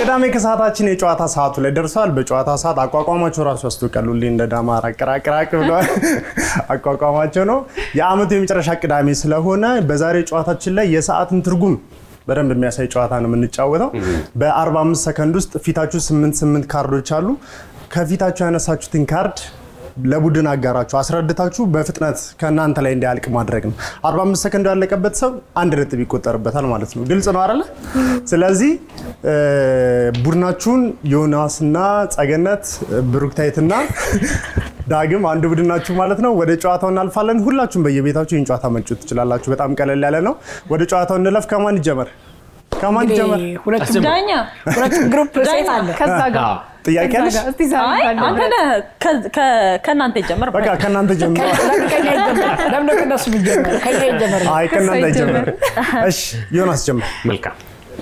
ቅዳሜ ከሰዓታችን የጨዋታ ሰዓቱ ላይ ደርሷል። በጨዋታ ሰዓት አቋቋማቸው ራሱ ያስታውቃል። ሁሌ እንደ ዳማ ራቅራቅራቅ ብለዋል። አቋቋማቸው ነው። የአመቱ የመጨረሻ ቅዳሜ ስለሆነ በዛሬ ጨዋታችን ላይ የሰዓትን ትርጉም በደንብ የሚያሳይ ጨዋታ ነው የምንጫወተው። በ45 ሰከንድ ውስጥ ፊታችሁ ስምንት ስምንት ካርዶች አሉ። ከፊታችሁ ያነሳችሁትን ካርድ ለቡድን አጋራችሁ አስረድታችሁ በፍጥነት ከእናንተ ላይ እንዲያልቅ ማድረግ ነው። 45 ሰከንድ ያለቀበት ሰው አንድ ነጥብ ይቆጠርበታል ማለት ነው። ግልጽ ነው አይደለ? ስለዚህ እ፣ ቡድናችሁን ዮናስና ጸገነት፣ ብሩክታይትና ዳግም አንድ ቡድን ናችሁ ማለት ነው። ወደ ጨዋታው እናልፋለን። ሁላችሁም በየቤታችሁ ይህን ጨዋታ መጫወት ትችላላችሁ። በጣም ቀለል ያለ ነው። ወደ ጨዋታው እንለፍ። ከማን ይጀመር? ከማን ይጀመር? ሁለቱም ዳኛ ሁለቱም ግሩፕ ሴት አለ። ከዛ ጋር ጥያቄ አለሽ? እስቲ ዛሬ አይ ካለ አንተ ነህ ከ- ከ- ከእናንተ ይጀመር በቃ ከእናንተ ጀምሮ። ለምን ከኛ ይጀምር? ለምን ነው ከእነሱ የሚጀምር? ከኛ ይጀምር። አይ ከእናንተ ከእሷ ይጀምር። እሺ ዮናስ ጀምር። መልካም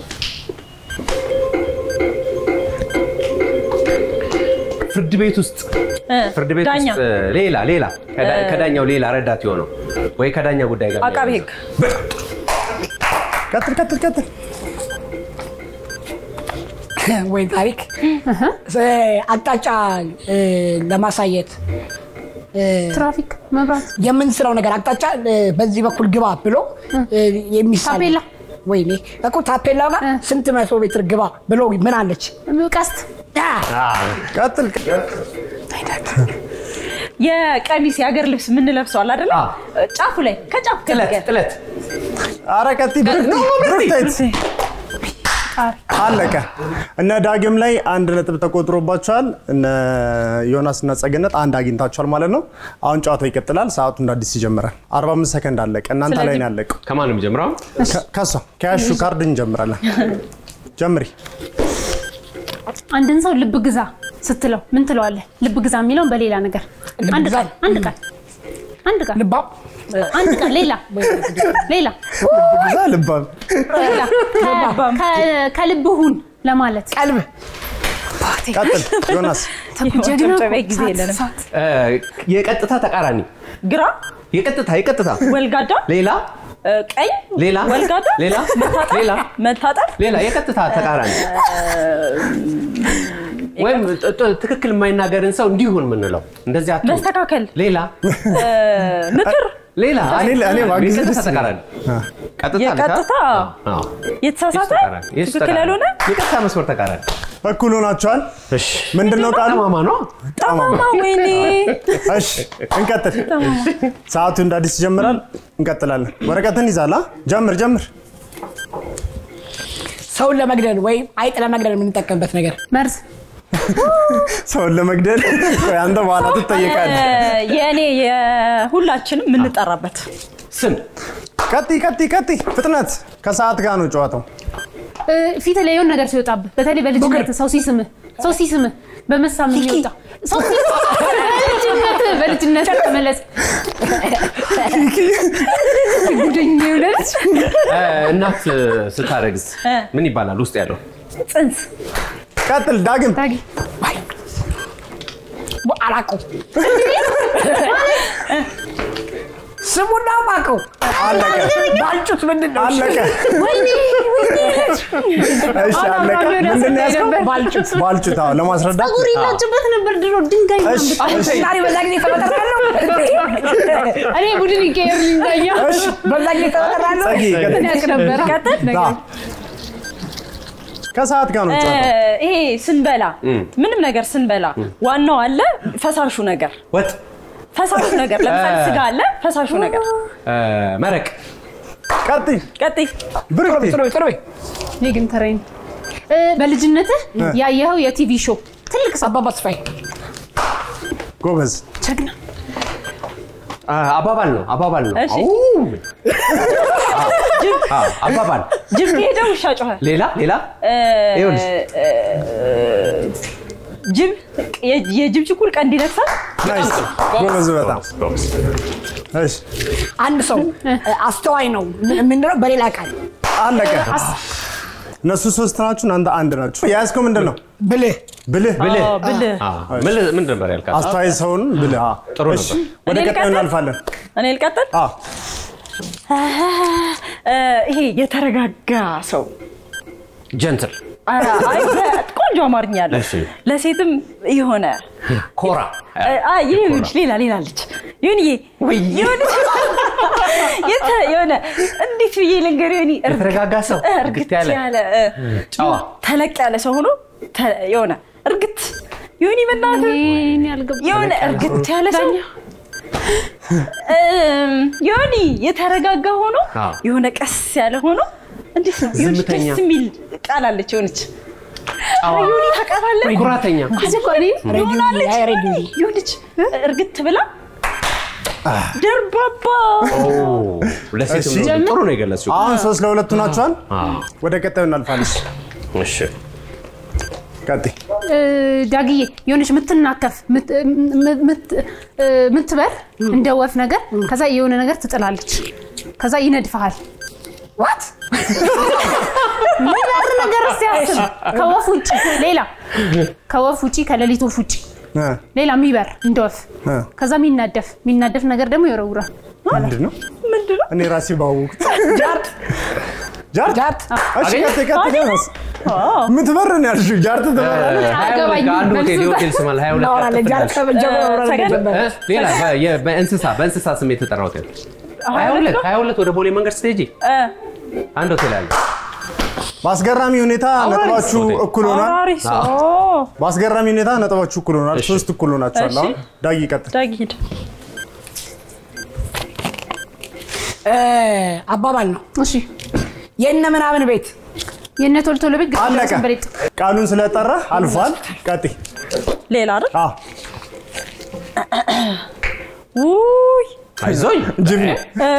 ፍርድ ቤት ውስጥ ፍርድ ቤት ዳኛ ውስጥ ሌላ ሌላ ከዳ- ከዳኛው ሌላ ረዳት የሆነው ወይ ከዳኛ ጉዳይ ጋር አቃቤ ሕግ ቀጥል ቀጥል ቀጥል። ወይ ታሪክ አቅጣጫ እ፣ ለማሳየት እ፣ ትራፊክ መብራት የምንስለው ነገር አቅጣጫ እ፣ በዚህ በኩል ግባ ብሎ እ፣ የሚሳል ታፔላ። ወይኔ እኮ ታፔላ ጋር ስንት መቶ ሜትር ግባ ብሎ ምን አለች? ቀስት አ፣ ቀጥል የቀሚስ የሀገር ልብስ የምንለብሰዋል አይደለ? አ። ጫፉ ላይ ከጫፉ ጥለት ከዚህ ጥለት ኧረ ቀጥይ። ብሩክታይት አለቀ። እነ ዳግም ላይ አንድ ነጥብ ተቆጥሮባቸዋል። እነ ዮናስ እና ጸገነት አንድ አግኝታቸዋል ማለት ነው። አሁን ጨዋታው ይቀጥላል። ሰዓቱ እንደ አዲስ ይጀምራል። 45 ሰከንድ አለቀ። እናንተ ላይ ስለዚህ- ነው ያለቀው። ከማን ነው የሚጀምረው? ከ- ከሷ ከያሹ ካርድ እንጀምራለን። ጀምሪ። አንድን ሰው ልብ ግዛ ስትለው ምን ትለዋለህ? ልብ ግዛ የሚለውን በሌላ ነገር ልብ አንድ ግዛ? ቃል አንድ ቃል አንድ ቃል ልባም አንድ ቃል ሌላ ሌላ ግዛ ልባም ሌላ ከ- ከልብ ሁን ለማለት ቀልብ ቀጥል ዮናስ። ጀግና የመጨብጨቢያ ጊዜ ሳት- የለንም። ሳት። እ፣ የቀጥታ ተቃራኒ ግራ የቀጥታ የቀጥታ ወልጋዳ ሌላ እ፣ ቀኝ ሌላ ወልጋዳ ሌላ ሌላ መታጠፍ ሌላ የቀጥታ ተቃራኒ ወይም ጥ- ጥ- ትክክል የማይናገርን ሰው እንዲሁን የምንለው እንደዚህ አትሁን። መስተካከል ሌላ እ፣ ምክር ሌላ እኔ እኔ ማግኘት የቀጥታ ደስ ተቃራኒ ቀጥታ የቀጥታ ልካ? አዎ። የተሳሳተ ተቃራኒ። የሱ ትክክል ተቃራኒ። ያልሆነ የቀጥታ መስመር ተቃራኒ እኩል ሆናችኋል። እሺ ምንድን ነው ቃሉ? ጠማማ ነው ጠማማ ወይኔ እሺ እንቀጥል። ሰዓቱ እንደ አዲስ ይጀምራል። እንቀጥላለን። ወረቀትን ይዛላ። ጀምር ጀምር። ሰውን ለመግደል ወይም አይጥ ለመግደል የምንጠቀምበት ነገር መርዝ ሰውን ለመግደል ቆይ አንተ በኋላ ትጠየቃለህ። እ፣ የእኔ የሁላችንም የምንጠራበት ስም ቀጥይ ቀጥይ ቀጥይ። ፍጥነት ከሰዓት ጋር ነው ጨዋታው። እ፣ ፊት ላይ የሆነ ነገር ሲወጣብህ በተለይ በልጅነት ሰው ሲስምህ ሰው ሲስምህ በመሳም የሚወጣ ሰው ሲስምህ በልጅነት በልጅነት ተመለስ ጉደኛ ይውለድ እ፣ እናት ስታረግዝ ምን ይባላል ውስጥ ያለው ጽንስ ቀጥል ዳግም። ታጊ አላውቀው ስሙና ማቀው አለቀ ባልጩት ምንድን ነው? አለቀ። ወይኔ እሺ አለቀ። ምንድን ነው ያዝከው? ባልጩት ባልጩት። አዎ ለማስረዳት ጸጉር ይላጭበት ነበር ድሮ ድንጋይ እሺ ምናምን እሺ ዛሬ በዛ ጊዜ ተበጠራለሁ እኔ ቡድን ይቀየርልኝ ዳኛ እሺ በዛ ጊዜ ተበጠራለሁ ጸጊ ቀጥል። ያቅ ነበረ ዳ ከሰዓት ጋር ነው እ፣ ጨዋታው። ይሄ ስንበላ ምንም ነገር ስንበላ ዋናው አለ ፈሳሹ ነገር ወጥ ፈሳሹ ነገር ለምሳሌ ስጋ አለ ፈሳሹ ነገር እ፣ መረቅ ቀጥይ ቀጥይ ብሩክቲ። ጥሩ ጥሩ እኔ ግን ተረኝ በልጅነትህ ያየኸው የቲቪ ሾው ትልቅ ሰው አባባ ተስፋዬ ጎበዝ። ጀግና አ፣ አባባል ነው አባባል ነው እሺ። አው። አ፣ አባባል ጅብ ከሄደ ውሻ ጮኸ ሌላ ሌላ እ፣ ይኸውልሽ እ፣ ጅብ የ- የጅብ ችኩል ቀንድ ይነክሳል ናይስ ጎበዝ በጣም እሺ አንድ ሰው አስተዋይ ነው የምንለው በሌላ ቃል አለቀ። እነሱ ሶስት ናችሁ፣ እናንተ አንድ ናችሁ። የያዝከው ምንድን ነው? ብልህ ብልህ ብልህ አዎ፣ ብልህ አ፣ ምን- ምንድን ነበር ያልካት አስተዋይ ሰውን ብልህ። አዎ። ጥሩ እሺ፣ ነበር። ወደ እኔ ቀጣዩ ልቀጥል? እናልፋለን። እኔ ልቀጥል አዎ እ፣ ይሄ የተረጋጋ ሰው ጀንትል ኧረ፣ አይ፣ ቆንጆ አማርኛ አለ። እሺ። ለሴትም የሆነ ኮራ አይ፣ ይኸውልሽ ሌላ ሌላ አለች። ይሁንዬ ይሁንሽ የተ- የሆነ እንዴት ብዬ ልንገር ይሁን የተረጋጋ ሰው እርግት እርግት ያለ ያለ እ፣ ጨዋ ተለቅ ያለ ሰው ሆኖ ተ- የሆነ እርግት ይሁን በእናትህ ይሄን ያልገባ የሆነ እርግት ያለ ሰው እም፣ የሆነ የተረጋጋ ሆኖ አዎ። የሆነ ቀስ ያለ ሆኖ እንዴት ነው የሆነች ዝምተኛ። ደስ የሚል ቃል አለች የሆነች ጨዋ ዮኒ ታውቃታለህ? ኩራተኛ እዚህ እኮ እኔ ሬዲዮ አይ ሬዲዮ የሆነች እርግት ብላ ደርባባ ኦ፣ ለሴት እሺ። ጥሩ ነው የገለጽሽው። አሁን ሶስት ለሁለቱ ናቸዋል። አዎ። ወደ ቀጣዩ እናልፋለን። እሺ ቀጥይ። እ፣ ዳግዬ የሆነች ምትናከፍ ምት- ም- ምት- እ፣ ምትበር እንደ ወፍ ነገር ከዛ የሆነ ነገር ትጥላለች ከዛ ይነድፈሃል ዋት ሚበር ነገር እስቲ አስብ ከወፍ ውጭ ሌላ ከወፍ ውጭ ከሌሊት ወፍ ውጭ እ፣ ሌላ የሚበር እንደ ወፍ እ፣ ከዛ የሚናደፍ የሚናደፍ ነገር ደግሞ ይወረውራል ምንድን ነው? ምንድን ነው? እኔ ራሴ ባወኩት ጃርት ጃርት ጃርት እሺ፣ ቀጥይ ቀጥይ። ዮናስ የምትበር ነው ያልሽው። ጃርት ትበራለች። ሀያ ሁለት አገባኝ። ከአንድ ሆቴል መልሱ የሆቴል ስም አለ። ሀያ ሁለት እናወራለን። ቀጥታ ጃርት ያልሽ። ከመጀመሪያው አብረን ሰገን? እንደጀመረ እ? ሌላ በ- የ- በእንስሳ በእንስሳ ስም የተጠራ ሆቴል ሀያ ሁለት ሀያ ሁለት ወደ ቦሌ መንገድ ስትሄጂ እ፣ አንድ ሆቴል አለ። በአስገራሚ ሁኔታ ነጥባችሁ ሆቴል። እኩል ሆኗል። አሪፍ አዎ። ኦ፣ በአስገራሚ ሁኔታ ነጥባችሁ እኩል ሆኗል። እሺ። ሶስት እኩል ሆናችኋል። እሺ። አሁን ዳጊ ቀጥል። ዳጊ ሂድ። እ፣ አባባል ነው እሺ የእነ ምናምን ቤት የእነ ቶሎ ቶሎ ቤት ግድ አለቀ። ሰንበሌጥ ቃሉን ስለጠራ አልፏል። ቀጥይ። ሌላ አይደል? አዎ ውይ አይዞኝ ጅብ ነው። እ፣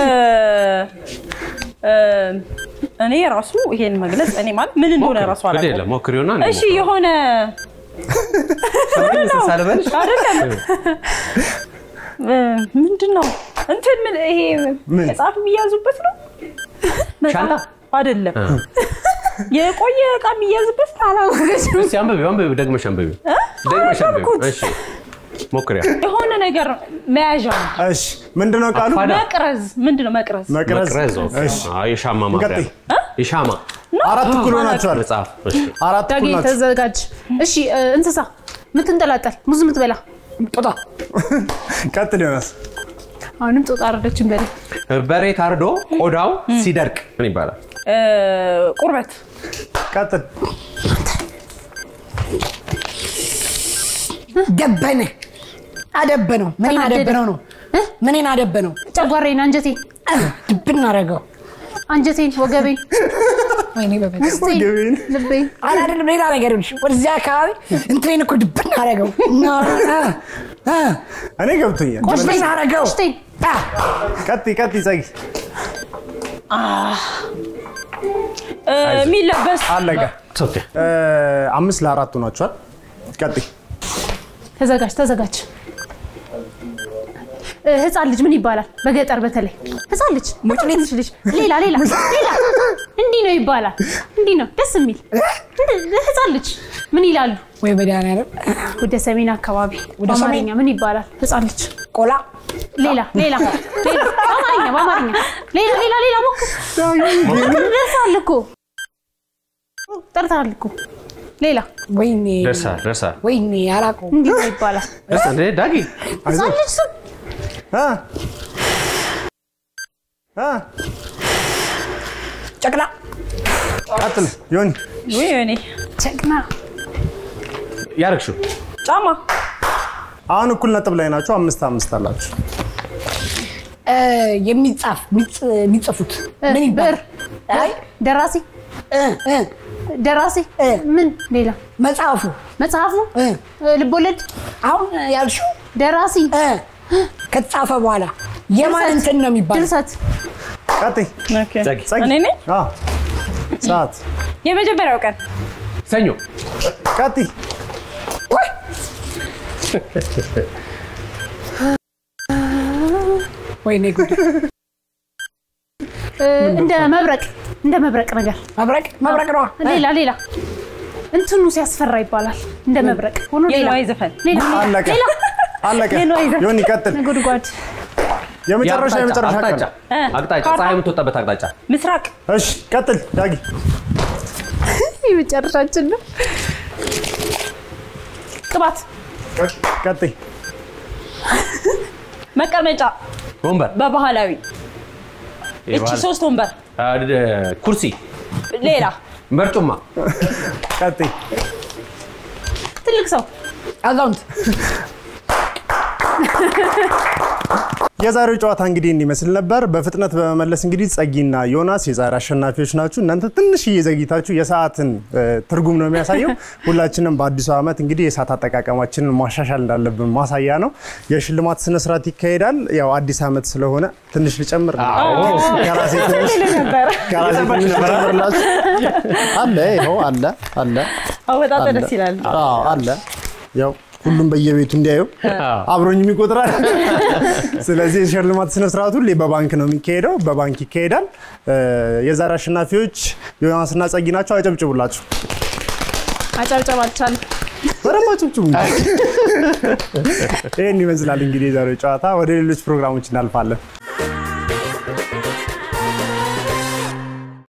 እ፣ እኔ ራሱ ይሄን መግለጽ እኔ ማለት ምን እንደሆነ ራሱ ግድ አላውቅም። የለም ሞክሪውና እኔ እሺ የሆነ ሞክሪው። እንስሳ ልበልሽ? አይደለም እ፣ ምንድን ነው እንትን ምን ይሄ ምን? መጽሐፍ የሚያዙበት ነው ሻንጣ? አይደለም የቆየ እቃ የሚያዝበት አላወቀችም እስኪ አንብቢው አንብቢው ደግመሽ አንብቢው ደግመሽ አንብቢው። አነበብኩት። እሺ ሞክሪያ የሆነ ነገር መያዣ ነው። እሺ ምንድነው ቃሉ? አፋዳ። መቅረዝ ምንድን ነው መቅረዝ መቅረዝ። መቅረዝ ኦኬ። እሺ አዎ፣ የሻማ ማብሪያ ቀጥይ። የሻማ አራት እኩል ሆናችኋል። መጽሐፍ እሺ አራት ዳጊ እኩል ናችሁ። ተዘጋጅ እሺ እ፣ እንስሳ ምትንጠላጠል ሙዝ ምትበላ ጦጣ ቀጥል ዮናስ። አሁንም ጦጣ አረደችን በል በሬ ታርዶ ቆዳው ሲደርቅ ምን ይባላል? እ፣ ቁርበት ቀጥል። ደበነ አደበነው ምንን ተናደደ። አደበነው ነው እ? ምንን አደበነው ጨጓራዬን አንጀቴን ድብን አደረገው አንጀቴን ወገቤን ወይኔ በበ ውስጤን ወገቤን። ልቤን አላደለም ሌላ ነገር ይኸውልሽ፣ ወደዚያ አካባቢ እንትኔን እኮ ድብን አደረገው እኔ ገብቶኛል። ቆስጤን አደረገው ውስጤን አ፣ ቀጥይ ቀጥይ ጸጊ። እ፣ የሚለበስ አለቀ። ኦኬ እ፣ አምስት ለአራት ሆናችኋል። ቀጥይ። ተዘጋጅ ተዘጋጅ እ፣ ህፃን ልጅ ምን ይባላል በገጠር በተለይ ህፃን ልጅ በጣም ትንሽ ልጅ ሌላ ሌላ ሌላ እንዲህ ነው ይባላል እንዲህ ነው ደስ የሚል እንደ- ህፃን ልጅ ምን ይላሉ ወይ መድኃኒዓለም ወደ ሰሜን አካባቢ ወደ ሰሜን? በአማርኛ ምን ይባላል ህፃን ልጅ ቆላ ሌላ ሌላ ሌላ በአማርኛ በአማርኛ ሌላ ሌላ ሌላ ሞክር ደርሰሃል እኮ ጠርተሃል እኮ ሌላ ወይኔ ደርሳል ደርሳል ወይኔ አላውቀውም እንዲህ ነው ይባላል ደርሳል እንዴ ዳጊ ህፃን ልጅ ስም እ? እ? ጨቅላ ቀጥል ዮኒ። ውይ እኔ ጀግና ያረግሽው ጫማ አሁን እኩል ነጥብ ላይ ናችሁ። አምስት አምስት አላችሁ። እ፣ የሚጻፍ የሚጽ- የሚጽፉት ምን ብዕር ይባላል አይ ደራሲ እ፣ እ፣ ደራሲ እ። ምን ሌላ መጽሐፉ መጽሐፉ እ፣ እ፣ ልቦለድ አሁን ያልሽው ደራሲ እ፣ ከተጻፈ በኋላ የማን እንትን ነው የሚባለው ድርሰት ቀጥይ ኦኬ። ጸጊ ጸጊ። እኔ ነኝ አዎ። ሰዓት የመጀመሪያው ቀን ሰኞ ቀጥይ። ወይ ወይኔ ጉድ እ፣ እንደ መብረቅ እንደ መብረቅ ነገር መብረቅ መብረቅ ነዋ ሌላ ሌላ እንትኑ ሲያስፈራ ይባላል እንደ መብረቅ ሆኖ ሌላ የነዋይ ዘፈን ሌላ አለቀ ሌላ አለቀ። የነዋይ ዘፈን። ዮኒ ቀጥል። ነጎድጓድ የመጨረሻ የመጨረሻ አቅጣጫ ቀን። እ፣ አቅጣጫ ካርታ። ፀሐይ የምትወጣበት አቅጣጫ ምስራቅ እሺ ቀጥል ዳጊ። የመጨረሻችን ነው። ቅባት ቀጥይ። መቀመጫ ወንበር በባህላዊ እቺ የባህል- ሶስት ወንበር አ፣ ድ- ኩርሲ ሌላ መርጩማ ቀጥይ። ትልቅ ሰው አዛውንት የዛሬው ጨዋታ እንግዲህ እንዲመስል ነበር። በፍጥነት በመመለስ እንግዲህ ጸጊና ዮናስ የዛሬ አሸናፊዎች ናችሁ። እናንተ ትንሽዬ ዘግይታችሁ የሰዓትን እ፣ ትርጉም ነው የሚያሳየው። ሁላችንም በአዲሱ ዓመት እንግዲህ የሰዓት አጠቃቀማችንን ማሻሻል እንዳለብን ማሳያ ነው። የሽልማት ስነስርዓት ይካሄዳል። ያው አዲስ ዓመት ስለሆነ ትንሽ ልጨምር ከራሴ ትንሽ ከራሴ ትንሽ ልጨምርላችሁ። አለ ይኸው አለ አለ አወጣጠ አለ ደስ ይላል። አዎ አለ ያው ሁሉም በየቤቱ እንዲያዩ አብሮኝ የሚቆጥራል። ስለዚህ የሽልማት ስነ ስርዓቱ ሁሌ በባንክ ነው የሚካሄደው፣ በባንክ ይካሄዳል። እ፣ የዛሬ አሸናፊዎች ዮናስና ጸጊ ናቸው። አጨብጭቡላችሁ፣ አጨብጨብ አልቻለም። በደንብ አጨብጭቡ። ይህን ይመስላል እንግዲህ የዛሬው ጨዋታ። ወደ ሌሎች ፕሮግራሞች እናልፋለን።